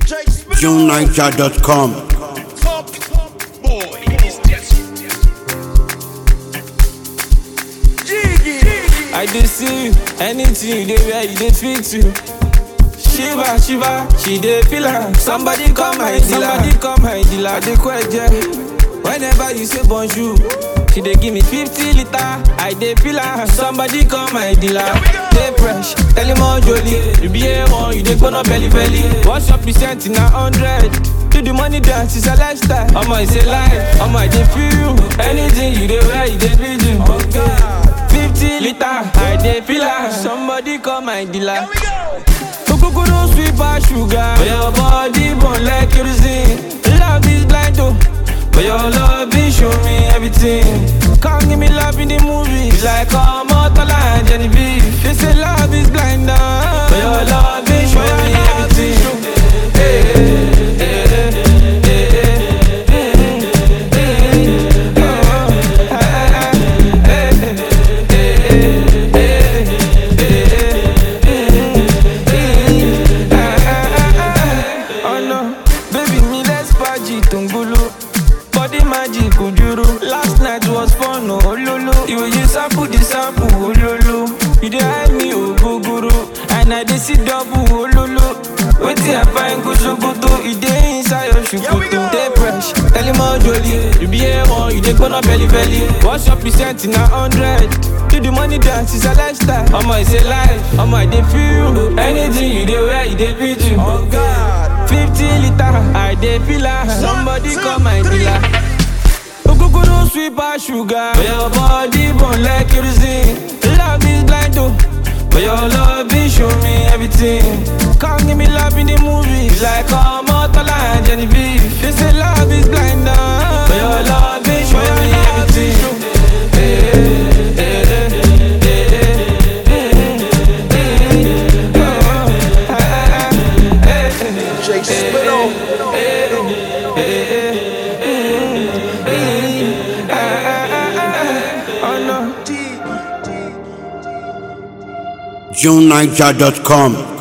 JuneNiger.com. I dey see you, anything you dey wear, you dey fit you. Shiva, Shiva, she dey feel am. Somebody come my dealer, somebody come my dealer. I dey kweje. Whenever you say bonjour, she dey give me 50 liter. I dey feel am. Somebody come my dealer. Dey fresh, tell him all jolly. You be A1, you dey gbona belly belly. What's your percent in a hundred? Do the money dance, it's a lifestyle. Omo, it's a life. Omo, I dey feel you. Anything you dey wear, you dey feel you. Okay. 50 liter, I dey feel am. Somebody call my dealer. Kukuku no sweet pass sugar. But your body burn like kerosene. Love is blind though. But your love is show me everything. Come give me love in the movies. Like Omotola and Genevieve. They say love is blind now. But your love is show me everything. Hey, hey, hey, hey, hey, hey, hey, oh, ah, ah, hey. Oh no, baby mi let's party tungulu Body magic ojuru Last night was fun oh ololo You will use sample the sample ololo You dey hide me ogogoro And I dey see double ololo Wetin I find go sokoto E dey inside your shukutu Dey fresh, tell him all jolly You be A1, you dey gbona belly belly What's your percent in a hundred? Do the money dance, it's a lifestyle Omo, it's a life Omo, I dey feel you Anything you dey wear, you dey fit you Oh God 50 liter, I dey feel am Somebody call my dealer Okuku no sweet pass sugar But your body burn like kerosene Love is blind though But your love is show me everything Come give me love in the movies Like Omotola and Genevieve They say love is blind now But your love is show me everything Hey, hey, hey, hey, hey, hey, hey, oh, ah, ah, hey, hey. Jay Spittle. Oh no. JuneNiger.com.